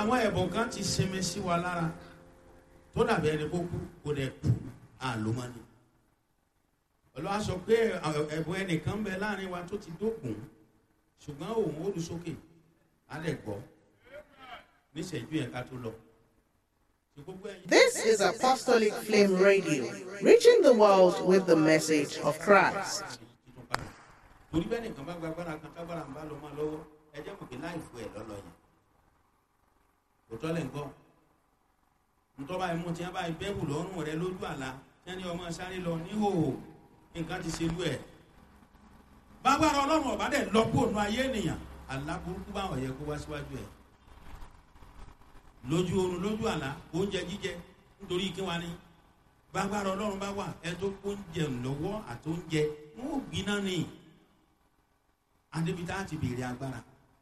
àwọn ẹ̀bùn kan ti sinmi sí wa lára tó dàbí ẹni kó kú kó dẹ̀ kú àlómọ́ni olúwa sọ pé ẹ̀bùn ẹnìkan bẹ láàrin wa tó ti dókun ṣùgbọ́n òun ó lu sókè á lẹ̀ gbọ́ níṣẹ́jú yẹn ká tó lọ. This is Apostolic Flame Radio, reaching the world with the message of Christ. torí bẹ́ẹ̀ nìkan bá gbàgbára kan tágbára ń bá lọ máa lọ́wọ́ ẹ jẹ́ mọ̀ pé láì fún ẹ lọ́lọ́ yẹn kò tọ́lẹ̀ ń gbọ́ ntọ́ba ẹ̀mú tí wọ́n bá bẹ́ẹ̀bù lọ́rùn rẹ lójú àlá tí wọ́n ní ọmọ sáré lọ níhòòhò nǹkan ti ṣe lú ẹ̀ bágbára ọlọ́run ọ̀bá dẹ̀ lọ́pọ̀ ònú ayé ènìyàn àlá burúkú báwọn yẹ kó wá síwájú ẹ̀ lójú oorun lójú àlá oúnjẹ jíjẹ nítorí kí wá ní bágbára ọlọ́run bá wà ẹ tó oúnjẹ lọ́wọ́ àti oúnjẹ wọn ò gbiná ni adébítà ti béèrè agbára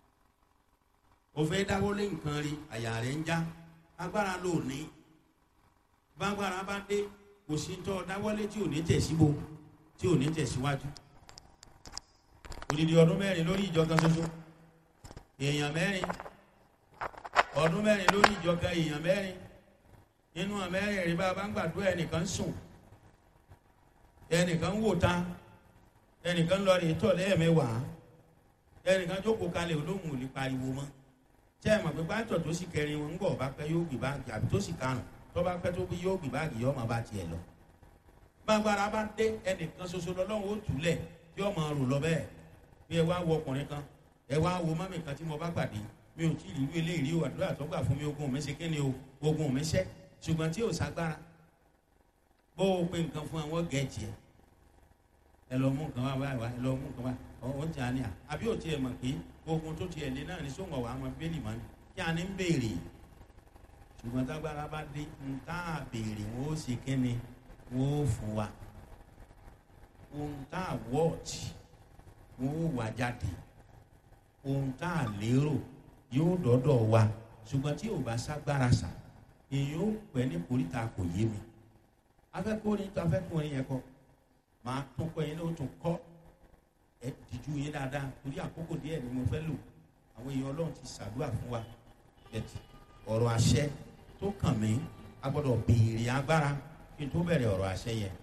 òfẹ́ dáwọ́lé nǹkan rí àyà rẹ̀ ń já agbára ló ní bágbára bá dé kò sí tọ́ dáwọ́lé tí ò ní tẹ̀síbo tí ò ní tẹ̀síwájú odidi ọdún mẹ́rin lórí ìjọ kan ṣoṣo èèyàn mẹ́rin ọdún mẹ́rin lórí ìjọ kan èèyàn mẹ́rin nínú àmẹ́rin rí bá a bá ń gbàdúrà ẹnìkan sùn ẹnìkan wò ta ẹnìkan lọ rí tọ̀ lẹ́ẹ̀mẹ́wàá ẹnìkan jókòó kalẹ̀ olóhùn ò lè pariwo mọ́ tẹ́ ẹ mọ̀ pé pátọ̀ tó sì kẹrin wọn ń bọ̀ bá pẹ́ yóò gbé báàgì àbí tó sì karùn tó bá pẹ́ tó bí yóò gbé báàgì yóò máa bá tiẹ̀ lọ. gbàgbára bá dé ẹnìkan ṣoṣo lọ́lọ́run ó túlẹ̀ tí ó máa rò lọ bẹ́ẹ̀ bí ẹ wá wo ọkùnrin kan ẹ wá wo mọ́mì kan tí mo bá pàdé mi ò tí ì rí eléyìí rí o àdúrà tó gbà fún mi ogun mi ṣe kíni o ogun mi ṣẹ́ ṣùgbọ́n tí ò ságbára bó o pe nǹkan fún àwọn gẹ̀ẹ́jì ẹ ẹ lọ mú nǹkan wá wá ẹ lọ mú nǹkan wá ọ̀hún tí a ní à àbí ò tiẹ̀ mọ̀ pé ogun tó tiẹ̀ lé náà ní sóńgọ̀ wà á mọ bẹ́ẹ̀lì mọ́ ni kí a ní ń béèrè ṣùgbọ́n tágbára bá dé ń tá a béèrè wọn ó ṣe kí ni wọn ó fún wa ohun tá a wọ́ọ̀tì wọn ó wà jáde ohun tá a lérò yóò dọ́dọ̀ wa ṣùgbọ́n tí ò bá ságbára sà èyí ó pẹ́ ní koríta kò yé mi afẹ́kùnrin tó afẹ́kùnrin yẹn kọ́ máa tún kọ́ yẹn ló tún kọ́ ẹ dìjú yín dáadáa torí àkókò díẹ̀ ni mo fẹ́ lò àwọn èèyàn ọlọ́run ti ṣàdúrà fún wa ẹtì ọ̀rọ̀ àṣẹ tó kàn mí a gbọ́dọ̀ béèrè agbára kí n tó bẹ̀rẹ̀ ọ̀rọ̀ àṣẹ yẹn